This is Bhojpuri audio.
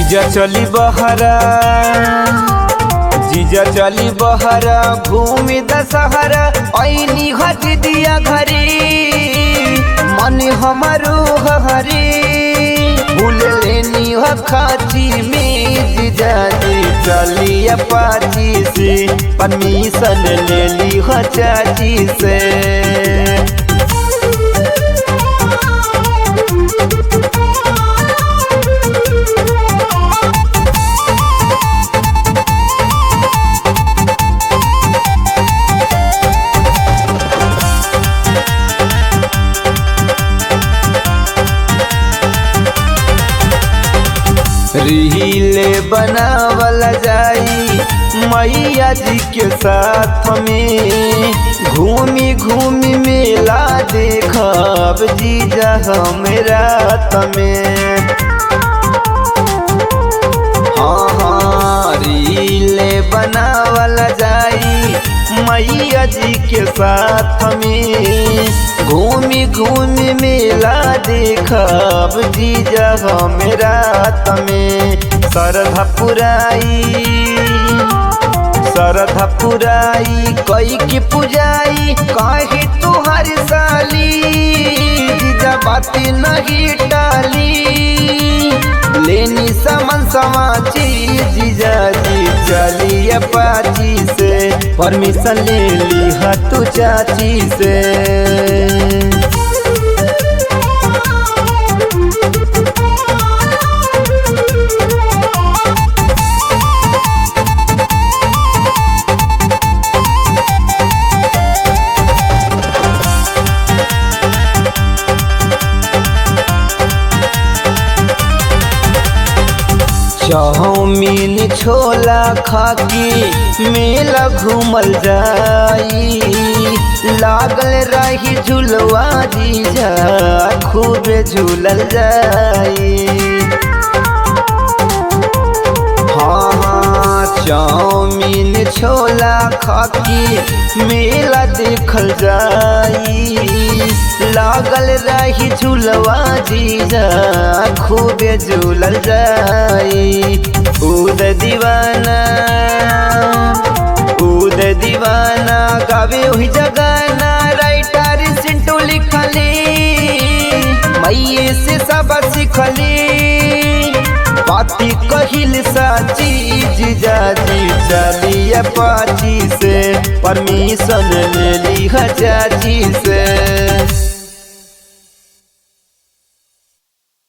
जीजा चली बहरा जीजा चली बहरा घूमी दशहरा ऐनी हज दिया घरे मन हमारो हरे भूल लेनी ह खाची में जीजा जी चली अपाची से परमिशन ले ली ह चाची से रीले बनावल जाई मैया जी के साथ में घूमी घूमी मेला देखब जीजा हम रात में हाँ हाँ रीले बनावल जाई मैया जी के साथ में घूमी घूमी मेला देखब जीजा हम रात में सरधा पुराई सरधा पुराई कई की पुजाई काहे तुहार साली जीजा बात नहीं टाली लेनी समन समाची जीजा जी चली अपाची से परमिशन ले ली तू चाची से चाउमीन छोला खाकी मेला घूमल जाई लागल रही झुलवा जीजा खूबे झूलल जाई हाँ हाँ चाउमीन छोला खाकी मेला देखल जाई लागल रही झुलवा जीजा खूबे झूलल जाई उद दीवाना उद दीवाना गावे हुई जगाना राइटर सिंटू लिखले मैये से सब सिखले पाती कहिल साची जीजा जी चली अपाची से परमिशन ले ली चाची से